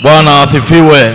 Bwana asifiwe.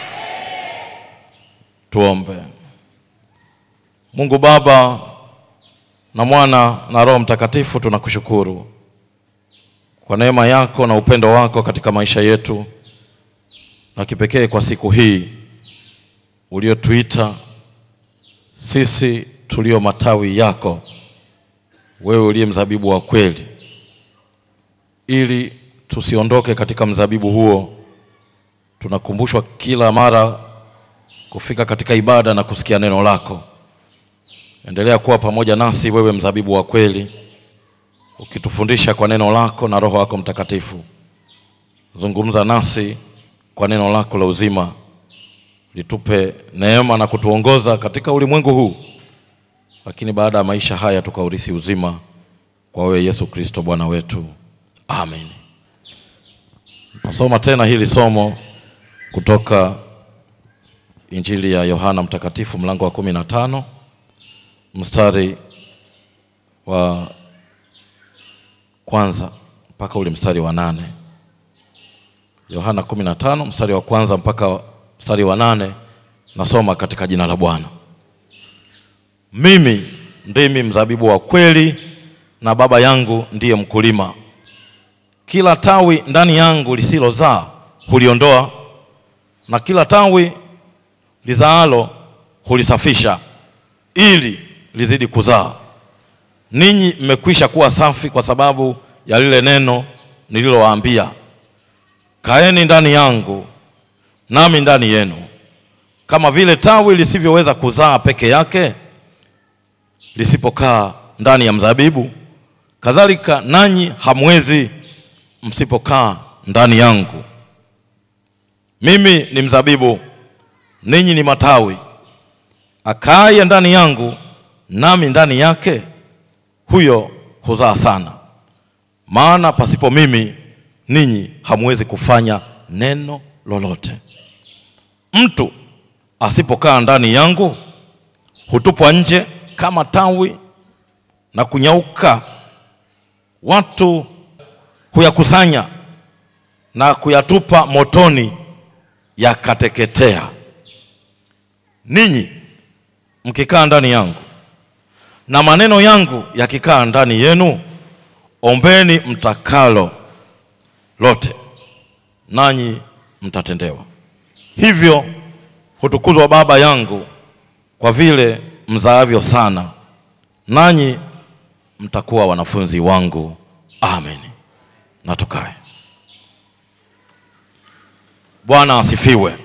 Tuombe. Mungu Baba na Mwana na Roho Mtakatifu, tunakushukuru kwa neema yako na upendo wako katika maisha yetu, na kipekee kwa siku hii uliotuita sisi tulio matawi yako, wewe uliye mzabibu wa kweli, ili tusiondoke katika mzabibu huo. Tunakumbushwa kila mara kufika katika ibada na kusikia neno lako. Endelea kuwa pamoja nasi, wewe mzabibu wa kweli, ukitufundisha kwa neno lako na Roho wako Mtakatifu. Zungumza nasi kwa neno lako la uzima, litupe neema na kutuongoza katika ulimwengu huu, lakini baada ya maisha haya tukaurithi uzima kwa wewe Yesu Kristo Bwana wetu, amen. Nasoma tena hili somo kutoka Injili ya Yohana Mtakatifu mlango wa kumi na tano mstari wa kwanza mpaka ule mstari wa nane. Yohana kumi na tano mstari wa kwanza mpaka mstari wa nane. Nasoma katika jina la Bwana. Mimi ndimi mzabibu wa kweli na Baba yangu ndiye mkulima. Kila tawi ndani yangu lisilozaa huliondoa, na kila tawi lizaalo hulisafisha, ili lizidi kuzaa. Ninyi mmekwisha kuwa safi kwa sababu ya lile neno nililowaambia. Kaeni ndani yangu, nami ndani yenu. Kama vile tawi lisivyoweza kuzaa peke yake lisipokaa ndani ya mzabibu, kadhalika nanyi hamwezi msipokaa ndani yangu. Mimi ni mzabibu, ninyi ni matawi. Akaaye ndani yangu nami ndani yake, huyo huzaa sana, maana pasipo mimi ninyi hamwezi kufanya neno lolote. Mtu asipokaa ndani yangu hutupwa nje kama tawi na kunyauka. Watu huyakusanya na kuyatupa motoni, yakateketea. Ninyi mkikaa ndani yangu na maneno yangu yakikaa ndani yenu, ombeni mtakalo lote, nanyi mtatendewa. Hivyo hutukuzwa Baba yangu kwa vile mzaavyo sana, nanyi mtakuwa wanafunzi wangu. Amen. Na tukae. Bwana asifiwe.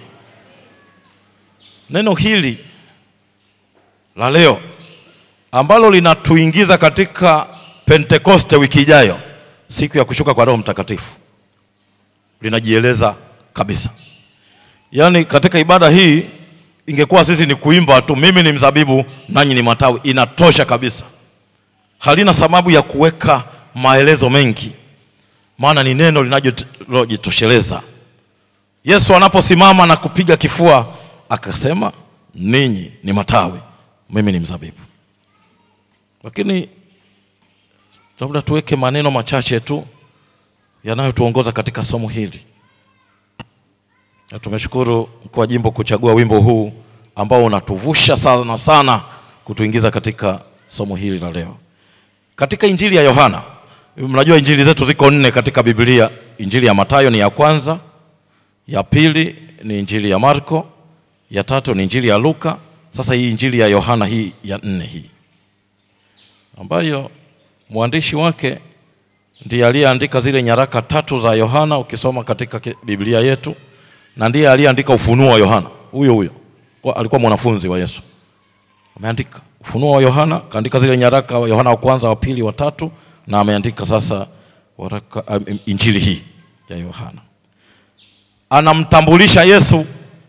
Neno hili la leo ambalo linatuingiza katika Pentekoste wiki ijayo, siku ya kushuka kwa Roho Mtakatifu, linajieleza kabisa. Yaani katika ibada hii ingekuwa sisi ni kuimba tu, mimi ni mzabibu nanyi ni matawi, inatosha kabisa, halina sababu ya kuweka maelezo mengi, maana ni neno linalojitosheleza. Yesu anaposimama na kupiga kifua akasema, ninyi ni matawi, mimi ni mzabibu. Lakini labda tuweke maneno machache tu yanayotuongoza katika somo hili. Na tumeshukuru mkuu wa jimbo kuchagua wimbo huu ambao unatuvusha sana sana kutuingiza katika somo hili la leo. Katika Injili ya Yohana, mnajua injili zetu ziko nne katika Biblia. Injili ya Mathayo ni ya kwanza, ya pili ni Injili ya Marko, ya tatu ni Injili ya Luka. Sasa hii Injili ya Yohana hii ya nne hii ambayo mwandishi wake ndiye aliyeandika zile nyaraka tatu za Yohana ukisoma katika Biblia yetu, na ndiye aliyeandika Ufunuo wa Yohana. Huyo huyo alikuwa mwanafunzi wa Yesu, ameandika Ufunuo wa Yohana, kaandika zile nyaraka Yohana wa kwanza, wa pili, wa tatu, na ameandika sasa waraka, um, injili hii ya Yohana. Anamtambulisha Yesu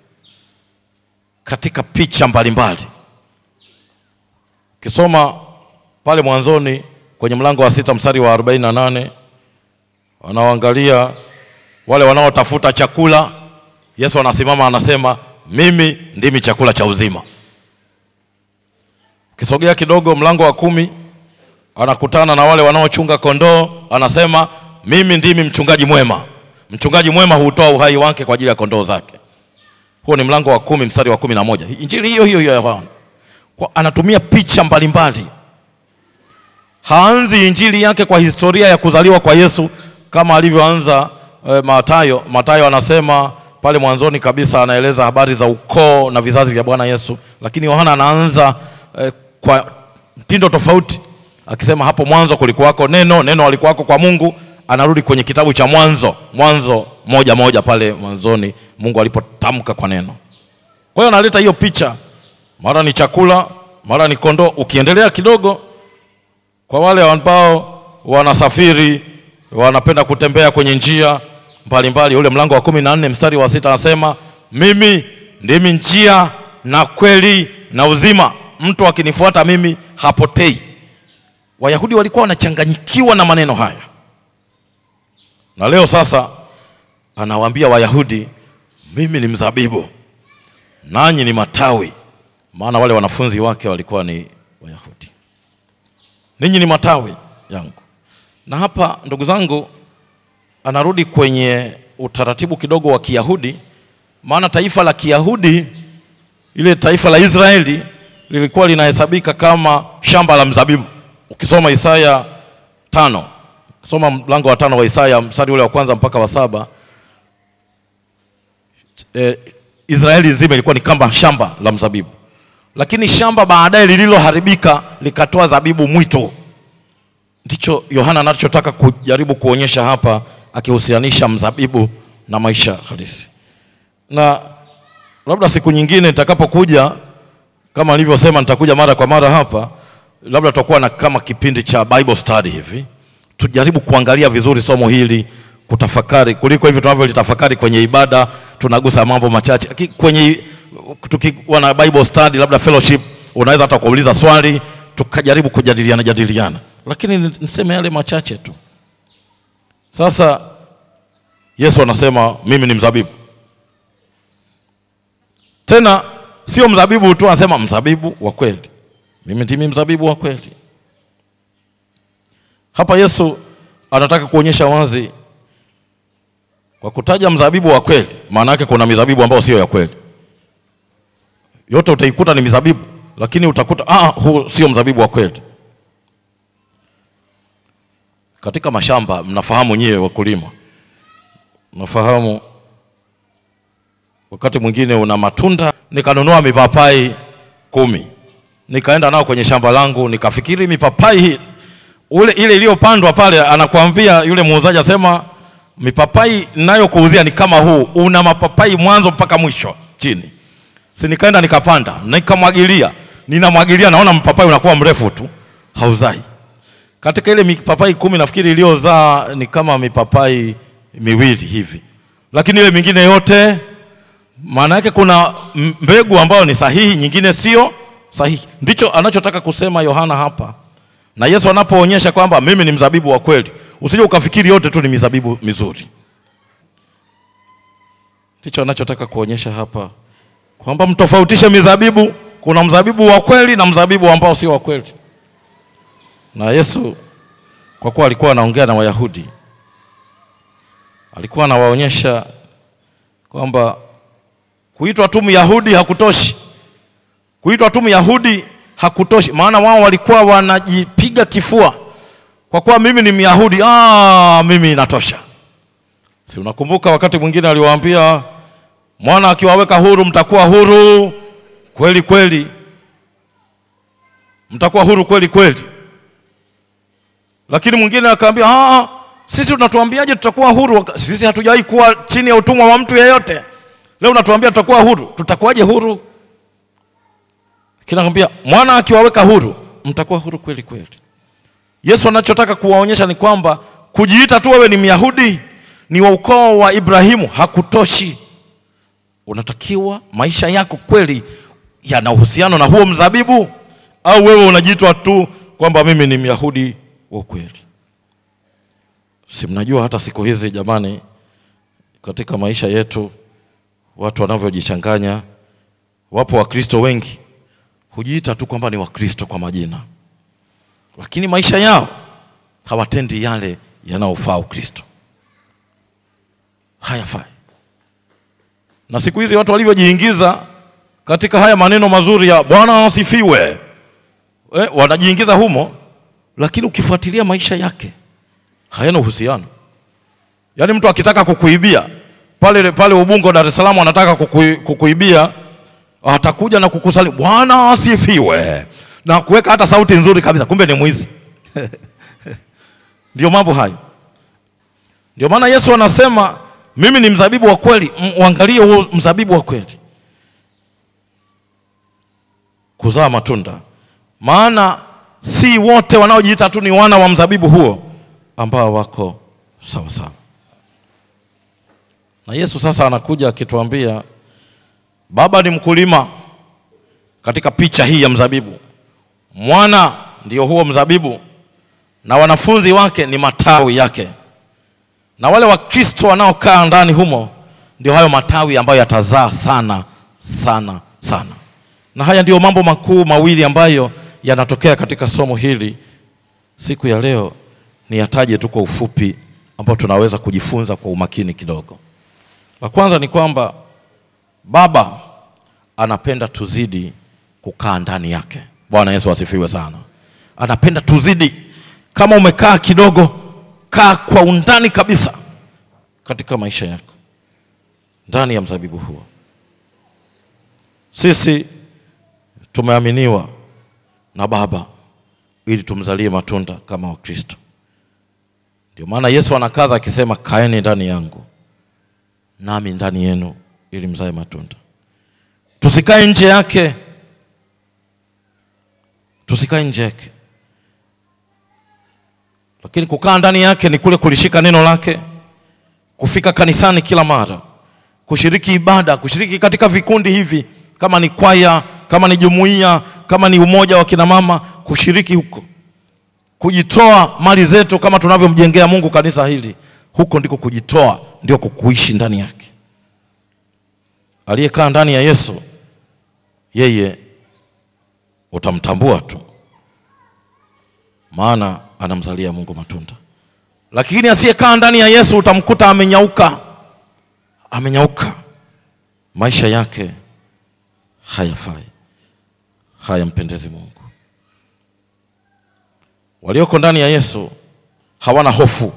katika picha mbalimbali. Ukisoma pale mwanzoni kwenye mlango wa sita mstari wa arobaini na nane wanaoangalia wale wanaotafuta chakula, Yesu anasimama anasema, mimi ndimi chakula cha uzima. Ukisogea kidogo mlango wa kumi anakutana na wale wanaochunga kondoo, anasema mimi ndimi mchungaji mwema. mchungaji mwema hutoa uhai wake kwa ajili ya kondoo zake. Huo ni mlango wa kumi mstari wa kumi na moja. Injili hiyo hiyo ya Yohana kwa, anatumia picha mbalimbali. Haanzi injili yake kwa historia ya kuzaliwa kwa Yesu kama alivyoanza eh, Mathayo. Mathayo anasema pale mwanzoni kabisa anaeleza habari za ukoo na vizazi vya Bwana Yesu, lakini Yohana anaanza eh, kwa mtindo tofauti akisema hapo mwanzo kulikuwako neno, neno alikuwako kwa Mungu. Anarudi kwenye kitabu cha Mwanzo, Mwanzo moja moja pale mwanzoni Mungu alipotamka kwa neno. Kwa hiyo analeta hiyo picha, mara ni chakula, mara ni kondoo. Ukiendelea kidogo, kwa wale ambao wanasafiri wanapenda kutembea kwenye njia mbalimbali, ule mlango wa kumi na nne mstari wa sita anasema mimi ndimi njia na kweli na uzima, mtu akinifuata mimi hapotei. Wayahudi walikuwa wanachanganyikiwa na maneno haya, na leo sasa anawaambia Wayahudi, mimi ni mzabibu nanyi ni matawi. Maana wale wanafunzi wake walikuwa ni Wayahudi, ninyi ni matawi yangu. Na hapa ndugu zangu, anarudi kwenye utaratibu kidogo wa Kiyahudi, maana taifa la Kiyahudi, ile taifa la Israeli lilikuwa linahesabika kama shamba la mzabibu. Ukisoma Isaya tano, ukisoma mlango wa tano wa Isaya mstari ule wa kwanza mpaka wa saba eh, Israeli nzima ilikuwa ni kama shamba la mzabibu, lakini shamba baadaye lililoharibika likatoa zabibu mwitu. Ndicho Yohana anachotaka kujaribu kuonyesha hapa, akihusianisha mzabibu na maisha halisi. Na labda siku nyingine nitakapokuja, kama nilivyosema, nitakuja mara kwa mara hapa, labda tutakuwa na kama kipindi cha Bible study hivi, tujaribu kuangalia vizuri somo hili kutafakari kuliko hivi tunavyolitafakari kwenye ibada, tunagusa mambo machache. Aki- Kwenye tukiwa na Bible study, labda fellowship, unaweza hata kuuliza swali tukajaribu kujadiliana jadiliana, lakini ni- niseme yale machache tu. Sasa Yesu anasema mimi ni mzabibu, tena sio mzabibu tu, anasema mzabibu wa kweli. Mimi ndimi mzabibu wa kweli. Hapa Yesu anataka kuonyesha wazi kwa kutaja mzabibu wa kweli, maana yake kuna mizabibu ambayo sio ya kweli. Yote utaikuta ni mizabibu, lakini utakuta ah, huu sio mzabibu wa kweli. Katika mashamba, mnafahamu nyie wakulima, mnafahamu wakati mwingine una matunda. Nikanunua mipapai kumi, nikaenda nao kwenye shamba langu, nikafikiri mipapai hii ule ile iliyopandwa pale, anakuambia yule muuzaji asema mipapai ninayokuuzia ni kama huu, una mapapai mwanzo mpaka mwisho chini. Si nikaenda nikapanda, nikamwagilia, ninamwagilia, naona mpapai unakuwa mrefu tu, hauzai. Katika ile mipapai kumi nafikiri iliyozaa ni kama mipapai miwili hivi, lakini ile mingine yote, maana yake kuna m- mbegu ambayo ni sahihi, nyingine sio sahihi. Ndicho anachotaka kusema Yohana hapa, na Yesu anapoonyesha kwamba mimi ni mzabibu wa kweli, usije ukafikiri yote tu ni mizabibu mizuri. Ndicho anachotaka kuonyesha hapa kwamba mtofautishe mizabibu. Kuna mzabibu wa kweli na mzabibu ambao sio wa kweli. Na Yesu kwa kuwa alikuwa anaongea na Wayahudi, alikuwa anawaonyesha kwamba kuitwa tu Myahudi hakutoshi. Kuitwa tu Myahudi hakutoshi, maana wao walikuwa wanajipiga kifua kwa kuwa mimi ni Myahudi, ah, mimi inatosha. Si unakumbuka wakati mwingine aliwaambia mwana akiwaweka huru mtakuwa huru kweli kweli, mtakuwa huru kweli kweli. Lakini mwingine akaambia ah, sisi unatuambiaje tutakuwa huru? Waka- Sisi hatujawahi kuwa chini ya utumwa wa mtu yeyote. Leo unatuambia tutakuwa huru, tutakuwaje huru? Kinakwambia mwana akiwaweka huru mtakuwa huru kweli kweli. Yesu anachotaka kuwaonyesha ni kwamba kujiita tu wewe ni Myahudi, ni wa ukoo wa Ibrahimu hakutoshi. Unatakiwa maisha yako kweli yana uhusiano na huo mzabibu, au wewe unajiitwa tu kwamba mimi ni Myahudi wa kweli. Si mnajua hata siku hizi jamani, katika maisha yetu watu wanavyojichanganya. Wapo Wakristo wengi hujiita tu kwamba ni Wakristo kwa majina, lakini maisha yao hawatendi yale yanayofaa Ukristo. hayafai. Na siku hizi watu walivyojiingiza katika haya maneno mazuri ya Bwana asifiwe, eh, wanajiingiza humo, lakini ukifuatilia maisha yake hayana uhusiano. Yaani mtu akitaka kukuibia pale pale Ubungo, Dar es Salaam, anataka kukui, kukuibia atakuja na kukusali Bwana asifiwe na kuweka hata sauti nzuri kabisa, kumbe ni mwizi. Ndio mambo hayo. Ndio maana Yesu anasema mimi ni mzabibu wa kweli. Uangalie huo mzabibu wa kweli kuzaa matunda, maana si wote wanaojiita tu ni wana wa mzabibu huo ambao wako sawa sawa. Na Yesu sasa anakuja akituambia baba ni mkulima katika picha hii ya mzabibu, mwana ndio huo mzabibu, na wanafunzi wake ni matawi yake, na wale Wakristo wanaokaa ndani humo ndio hayo matawi ambayo yatazaa sana sana sana. Na haya ndiyo mambo makuu mawili ambayo yanatokea katika somo hili siku ya leo. Ni yataje tu kwa ufupi, ambao tunaweza kujifunza kwa umakini kidogo. La kwanza ni kwamba Baba anapenda tuzidi kukaa ndani yake. Bwana Yesu asifiwe sana. Anapenda tuzidi, kama umekaa kidogo, kaa kwa undani kabisa katika maisha yako ndani ya mzabibu huo. Sisi tumeaminiwa na Baba ili tumzalie matunda kama Wakristo. Ndio maana Yesu anakaza akisema, kaeni ndani yangu nami ndani yenu ili mzae matunda. Tusikae nje yake, tusikae nje yake, lakini kukaa ndani yake ni kule kulishika neno lake, kufika kanisani kila mara, kushiriki ibada, kushiriki katika vikundi hivi, kama ni kwaya, kama ni jumuiya, kama ni umoja wa kina mama, kushiriki huko, kujitoa mali zetu kama tunavyomjengea Mungu kanisa hili, huko ndiko kujitoa, ndio kukuishi ndani yake. Aliyekaa ndani ya Yesu yeye utamtambua tu, maana anamzalia Mungu matunda. Lakini asiyekaa ndani ya Yesu utamkuta amenyauka, amenyauka, maisha yake hayafai, hayampendezi Mungu. Walioko ndani ya Yesu hawana hofu,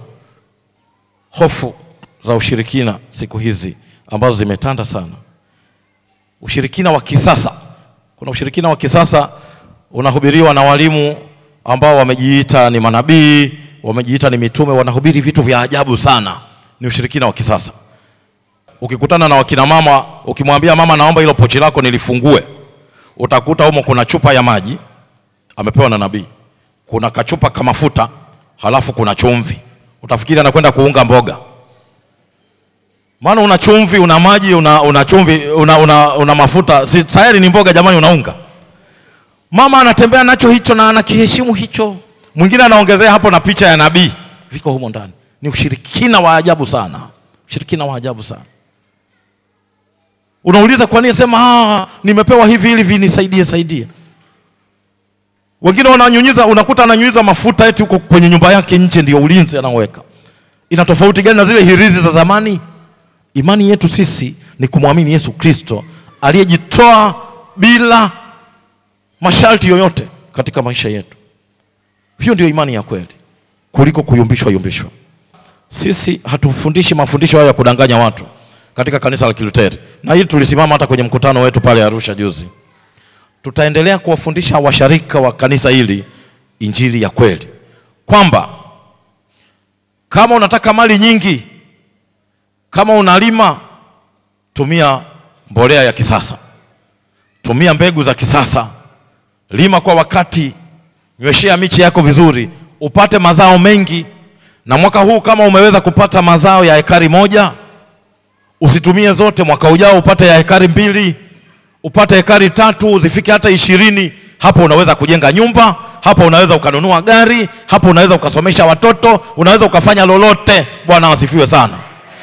hofu za ushirikina siku hizi ambazo zimetanda sana ushirikina wa kisasa. Kuna ushirikina wa kisasa unahubiriwa na walimu ambao wamejiita ni manabii, wamejiita ni mitume, wanahubiri vitu vya ajabu sana. Ni ushirikina wa kisasa. Ukikutana na wakina mama, ukimwambia mama, naomba hilo pochi lako nilifungue, utakuta humo kuna chupa ya maji amepewa na nabii, kuna kachupa ka mafuta, halafu kuna chumvi. Utafikiri anakwenda kuunga mboga maana una chumvi una maji una, una chumvi una, una, una mafuta, si tayari ni mboga jamani, unaunga. Mama anatembea nacho hicho na anakiheshimu hicho. Mwingine anaongezea hapo na picha ya nabii, viko humo ndani. Ni ushirikina wa ajabu sana, ushirikina wa ajabu sana. Unauliza kwa nini? Sema ah, nimepewa hivi ili vinisaidie saidie. Wengine wananyunyiza, unakuta ananyunyiza mafuta eti huko kwenye nyumba yake nje, ndio ulinzi anaoweka. Ina tofauti gani na zile hirizi za zamani? Imani yetu sisi ni kumwamini Yesu Kristo aliyejitoa bila masharti yoyote katika maisha yetu. Hiyo ndio imani ya kweli kuliko kuyumbishwa yumbishwa. Sisi hatufundishi mafundisho hayo ya kudanganya watu katika kanisa la Kiluteri, na hili tulisimama hata kwenye mkutano wetu pale Arusha juzi. Tutaendelea kuwafundisha washarika wa kanisa hili injili ya kweli, kwamba kama unataka mali nyingi kama unalima tumia mbolea ya kisasa, tumia mbegu za kisasa, lima kwa wakati, nyweshea miche yako vizuri, upate mazao mengi. Na mwaka huu kama umeweza kupata mazao ya ekari moja, usitumie zote. Mwaka ujao upate ya ekari mbili, upate ekari tatu, zifike hata ishirini. Hapo unaweza kujenga nyumba, hapo unaweza ukanunua gari, hapo unaweza ukasomesha watoto, unaweza ukafanya lolote. Bwana wasifiwe sana.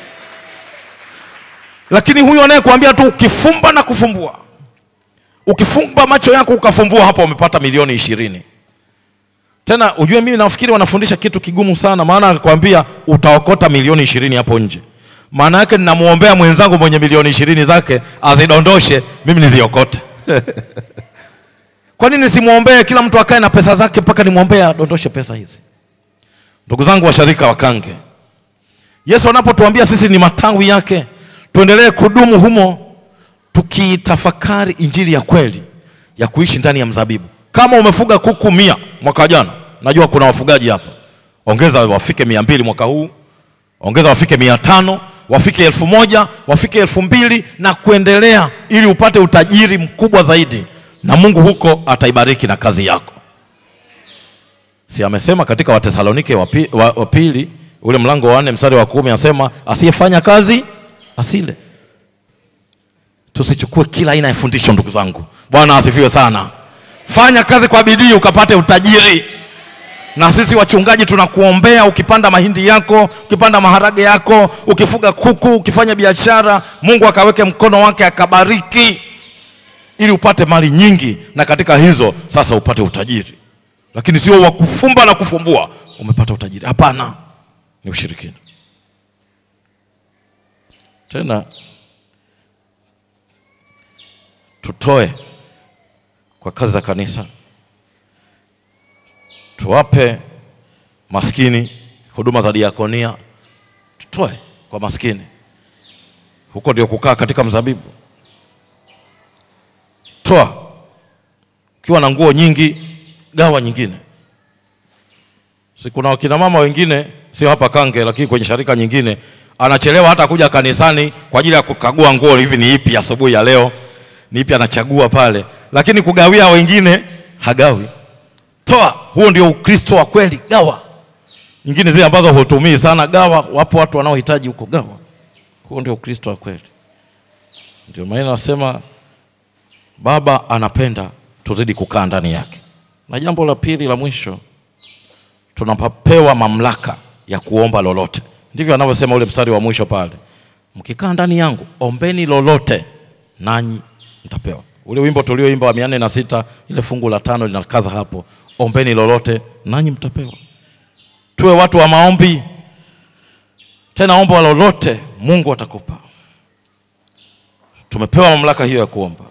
Lakini huyu anayekuambia tu ukifumba na kufumbua, ukifumba macho yako ukafumbua, hapo umepata milioni ishirini. Tena ujue, mimi nafikiri wanafundisha kitu kigumu sana, maana anakuambia utaokota milioni ishirini hapo nje. maana yake ninamwombea mwenzangu mwenye milioni ishirini zake azidondoshe, mimi niziokote. Kwa nini simwombee kila mtu akae na pesa zake mpaka nimwombee adondoshe pesa hizi? Ndugu zangu washarika wakange, Yesu anapotuambia sisi ni matawi yake, tuendelee kudumu humo, tukiitafakari injili ya kweli ya kuishi ndani ya mzabibu. Kama umefuga kuku mia mwaka jana, najua kuna wafugaji hapa, ongeza wafike mia mbili mwaka huu, ongeza wafike mia tano wafike elfu moja wafike elfu mbili na kuendelea, ili upate utajiri mkubwa zaidi, na Mungu huko ataibariki na kazi yako. Si amesema katika Watesalonike wa pi- wa wa pili ule mlango wa nne mstari wa kumi anasema asiyefanya kazi asile. Tusichukue kila aina ya fundisho, ndugu zangu. Bwana asifiwe sana. Fanya kazi kwa bidii ukapate utajiri. Na sisi wachungaji tunakuombea, ukipanda mahindi yako, ukipanda maharage yako, ukifuga kuku, ukifanya biashara, Mungu akaweke mkono wake akabariki, ili upate mali nyingi, na katika hizo sasa upate utajiri, lakini sio wa kufumba na kufumbua umepata utajiri. Hapana, ni ushirikina. Tena tutoe kwa kazi za kanisa, tuwape maskini huduma za diakonia, tutoe kwa maskini. Huko ndio kukaa katika mzabibu. Toa ukiwa na nguo nyingi, gawa nyingine. Si kuna wakina mama wengine, sio hapa Kange, lakini kwenye sharika nyingine, anachelewa hata kuja kanisani kwa ajili ya kukagua nguo, hivi ni ipi asubuhi ya leo, ni ipi anachagua pale, lakini kugawia wengine hagawi. Toa, huo ndio Ukristo wa kweli. Gawa nyingine zile ambazo hutumii sana, gawa. Wapo watu wanaohitaji huko, gawa. Huo ndio Ukristo wa kweli. Ndio maana nasema Baba anapenda tuzidi kukaa ndani yake. Na jambo la pili la mwisho, tunapewa mamlaka ya kuomba lolote. Ndivyo anavyosema ule mstari wa mwisho pale, mkikaa ndani yangu ombeni lolote nanyi mtapewa. Ule wimbo tulioimba wa mia nne na sita ile fungu la tano linakaza hapo, ombeni lolote nanyi mtapewa. Tuwe watu wa maombi, tena omba lolote Mungu atakupa. Tumepewa mamlaka hiyo ya kuomba.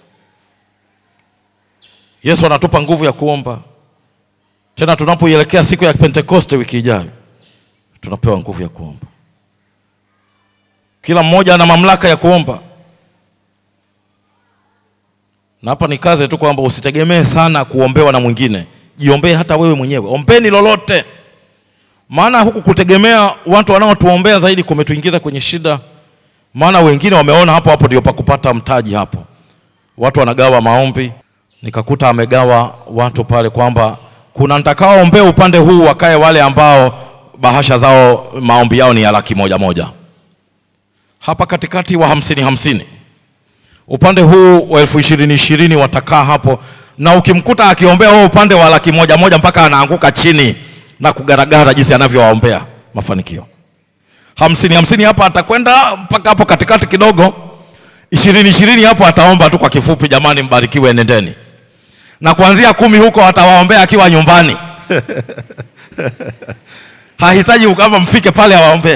Yesu anatupa nguvu ya kuomba. Tena tunapoielekea siku ya Pentekoste wiki ijayo, tunapewa nguvu ya kuomba. Kila mmoja ana mamlaka ya kuomba, na hapa nikaze tu kwamba usitegemee sana kuombewa na mwingine, jiombee hata wewe mwenyewe. Ombeni lolote, maana huku kutegemea watu wanaotuombea zaidi kumetuingiza kwenye shida, maana wengine wameona hapo hapo ndio pa kupata mtaji. Hapo watu wanagawa maombi nikakuta amegawa watu pale kwamba kuna nitakaoombea upande huu wakae wale ambao bahasha zao maombi yao ni ya laki moja moja, hapa katikati wa hamsini hamsini, upande huu wa elfu ishirini ishirini watakaa hapo, na ukimkuta akiombea huo upande wa laki moja moja mpaka anaanguka chini na kugaragara jinsi anavyowaombea mafanikio. Hamsini hamsini hapa atakwenda mpaka hapo katikati kidogo, ishirini ishirini hapo ataomba tu kwa kifupi, jamani, mbarikiwe, nendeni na kuanzia kumi huko atawaombea akiwa nyumbani hahitaji kama mfike pale awaombee.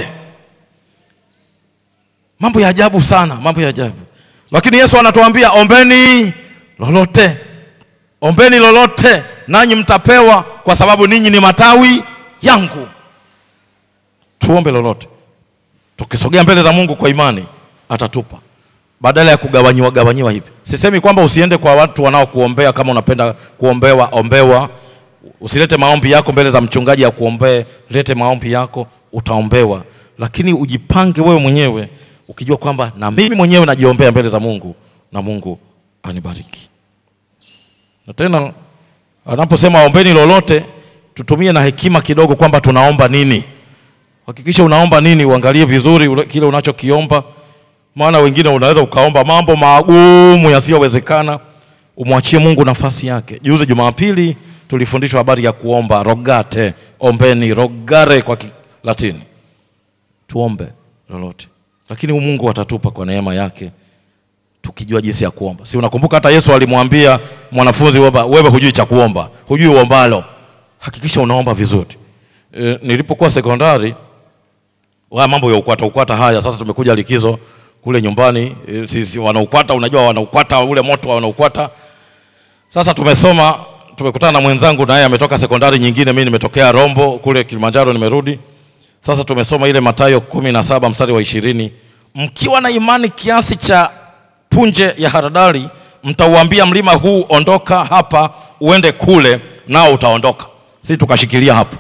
Mambo ya ajabu sana, mambo ya ajabu. Lakini Yesu anatuambia ombeni lolote, ombeni lolote nanyi mtapewa, kwa sababu ninyi ni matawi yangu. Tuombe lolote, tukisogea mbele za Mungu kwa imani atatupa badala ya kugawanyiwa gawanyiwa hivi. Sisemi kwamba usiende kwa watu wanaokuombea kama unapenda kuombewa ombewa. Usilete maombi yako mbele za mchungaji ya kuombee, lete maombi yako utaombewa, lakini ujipange wewe mwenyewe ukijua kwamba na mimi mwenyewe najiombea mbele za Mungu na Mungu anibariki. Na tena anaposema ombeni lolote, tutumie na hekima kidogo kwamba tunaomba nini. Hakikisha unaomba nini, uangalie vizuri ule- kile unachokiomba maana wengine unaweza ukaomba mambo magumu yasiyowezekana, umwachie Mungu nafasi yake. Juzi Jumapili tulifundishwa habari ya kuomba rogate, ombeni, rogare kwa Kilatini. Tuombe lolote, lakini Mungu atatupa kwa neema yake, tukijua jinsi ya kuomba. Si unakumbuka hata Yesu alimwambia mwanafunzi kwamba wewe hujui cha kuomba, hujui uombalo, hakikisha unaomba vizuri. E, nilipokuwa sekondari Haya mambo ya ukwata ukwata haya, sasa tumekuja likizo kule nyumbani, eh, sisi wanaukwata, unajua wanaukwata ule moto wa wanaukwata. Sasa tumesoma, tumekutana na mwenzangu na yeye ametoka sekondari nyingine, mimi nimetokea Rombo kule Kilimanjaro, nimerudi. Sasa tumesoma ile Mathayo kumi na saba mstari wa ishirini mkiwa na imani kiasi cha punje ya haradali, mtauambia mlima huu, ondoka hapa uende kule, nao utaondoka. Sisi tukashikilia hapo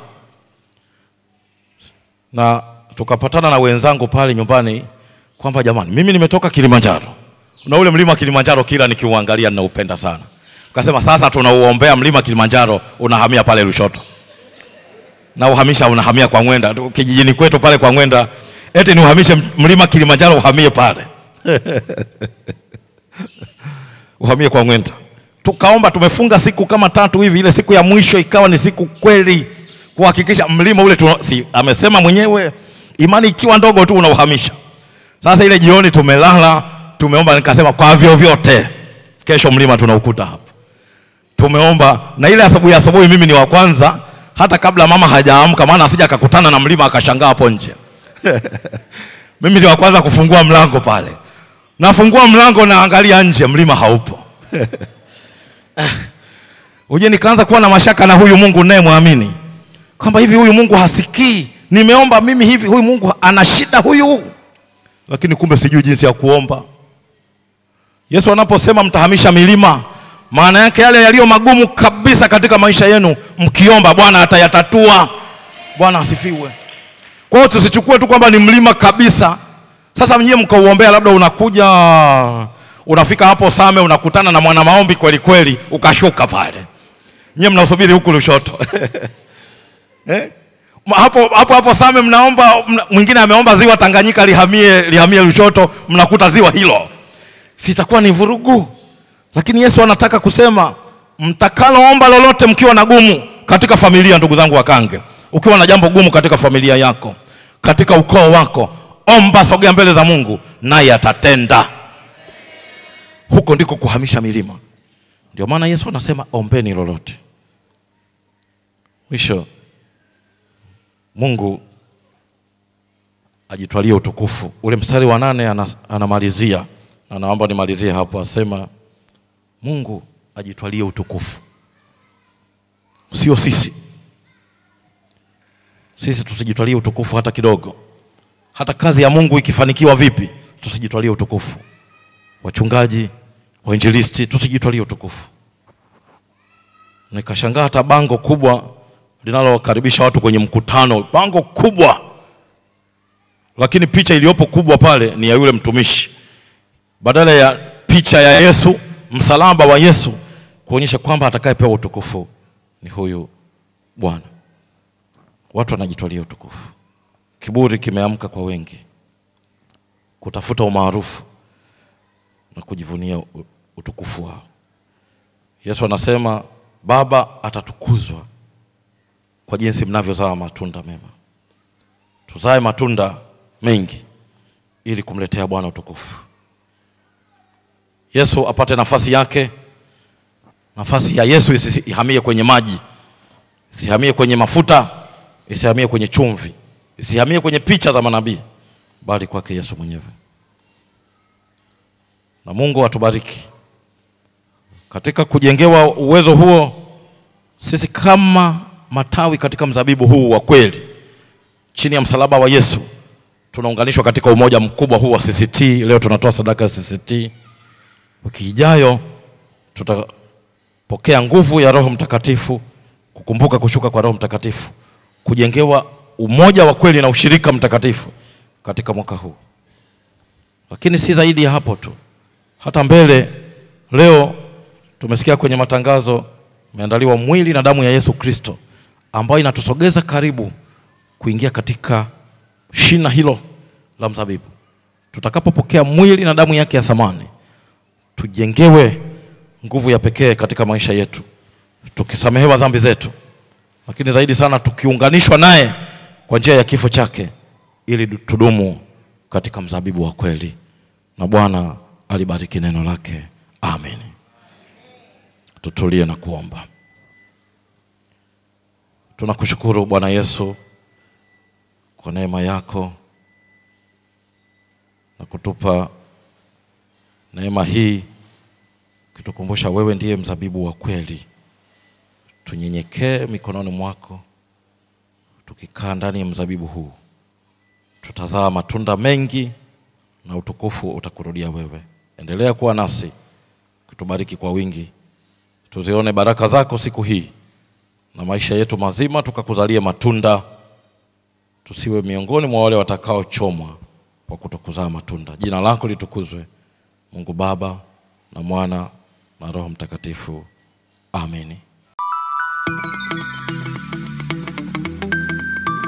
na tukapatana na wenzangu pale nyumbani kwamba jamani, mimi nimetoka Kilimanjaro na ule mlima Kilimanjaro kila nikiuangalia ninaupenda sana. Tukasema sasa tunauombea mlima Kilimanjaro unahamia pale Lushoto na uhamisha unahamia kwa Ngwenda kijijini kwetu pale kwa Ngwenda, eti ni uhamishe mlima Kilimanjaro uhamie pale uhamie kwa Ngwenda. Tukaomba, tumefunga siku kama tatu hivi, ile siku ya mwisho ikawa ni siku kweli kuhakikisha mlima ule tu, si, amesema mwenyewe imani ikiwa ndogo tu unauhamisha. Sasa ile jioni tumelala, tumeomba, nikasema kwa vyovyote kesho mlima tunaukuta hapa. Tumeomba na ile asubuhi asubuhi, mimi ni wa kwanza, hata kabla mama hajaamka, maana asija akakutana na mlima akashangaa hapo nje mimi ni wa kwanza kufungua mlango pale, nafungua mlango naangalia nje, mlima haupo uje, nikaanza kuwa na mashaka na huyu Mungu naye mwamini kwamba hivi huyu Mungu hasikii, nimeomba mimi hivi, huyu Mungu ana shida huyu, lakini kumbe sijui jinsi ya kuomba. Yesu anaposema mtahamisha milima, maana yake yale yaliyo magumu kabisa katika maisha yenu, mkiomba Bwana atayatatua. Bwana asifiwe. Kwa hiyo tusichukue tu kwamba ni mlima kabisa. Sasa mnyewe mkauombea, labda unakuja unafika hapo Same, unakutana na mwana maombi kweli kweli, ukashuka pale, nyewe mnasubiri huku Lushoto eh? hapo hapo hapo Same mnaomba, mna, mwingine ameomba ziwa Tanganyika lihamie lihamie Lushoto, mnakuta ziwa hilo, sitakuwa ni vurugu. Lakini Yesu anataka kusema mtakaloomba lolote mkiwa na gumu katika familia, ndugu zangu Wakange, ukiwa na jambo gumu katika familia yako, katika ukoo wako, omba, sogea mbele za Mungu naye atatenda. Huko ndiko kuhamisha milima. Ndio maana Yesu anasema ombeni lolote. Mwisho Mungu ajitwalie utukufu. Ule mstari wa nane anas, anamalizia na naomba nimalizie hapo, asema Mungu ajitwalie utukufu, sio sisi. Sisi tusijitwalie utukufu hata kidogo. Hata kazi ya Mungu ikifanikiwa vipi, tusijitwalie utukufu. Wachungaji, wainjilisti, tusijitwalie utukufu. Nikashangaa hata bango kubwa linalokaribisha watu kwenye mkutano, bango kubwa, lakini picha iliyopo kubwa pale ni ya yule mtumishi, badala ya picha ya Yesu, msalaba wa Yesu, kuonyesha kwamba atakayepewa utukufu ni huyu Bwana. Watu wanajitwalia utukufu. Kiburi kimeamka kwa wengi, kutafuta umaarufu na kujivunia utukufu wao. Yesu anasema Baba atatukuzwa kwa jinsi mnavyozaa matunda mema. Tuzae matunda mengi ili kumletea Bwana utukufu. Yesu apate nafasi yake. Nafasi ya Yesu isihamie kwenye maji, isihamie kwenye mafuta, isihamie kwenye chumvi, isihamie kwenye picha za manabii, bali kwake Yesu mwenyewe. Na Mungu atubariki katika kujengewa uwezo huo, sisi kama matawi katika mzabibu huu wa kweli chini ya msalaba wa Yesu tunaunganishwa katika umoja mkubwa huu wa CCT. Leo tunatoa sadaka ya CCT. Wiki ijayo tutapokea nguvu ya Roho Mtakatifu, kukumbuka kushuka kwa Roho Mtakatifu, kujengewa umoja wa kweli na ushirika mtakatifu katika mwaka huu. Lakini si zaidi ya hapo tu, hata mbele. Leo tumesikia kwenye matangazo, imeandaliwa mwili na damu ya Yesu Kristo ambayo inatusogeza karibu kuingia katika shina hilo la mzabibu. Tutakapopokea mwili na damu yake ya thamani, tujengewe nguvu ya pekee katika maisha yetu, tukisamehewa dhambi zetu, lakini zaidi sana tukiunganishwa naye kwa njia ya kifo chake, ili tudumu katika mzabibu wa kweli. Na Bwana alibariki neno lake, amen. Tutulie na kuomba. Tunakushukuru Bwana Yesu kwa neema yako na kutupa neema hii, ukitukumbusha wewe ndiye mzabibu wa kweli. Tunyenyekee mikononi mwako, tukikaa ndani ya mzabibu huu tutazaa matunda mengi na utukufu utakurudia wewe. Endelea kuwa nasi, kutubariki kwa wingi, tuzione baraka zako siku hii na maisha yetu mazima, tukakuzalie matunda, tusiwe miongoni mwa wale watakaochomwa kwa kutokuzaa matunda. Jina lako litukuzwe, Mungu Baba na Mwana na Roho Mtakatifu. Amini.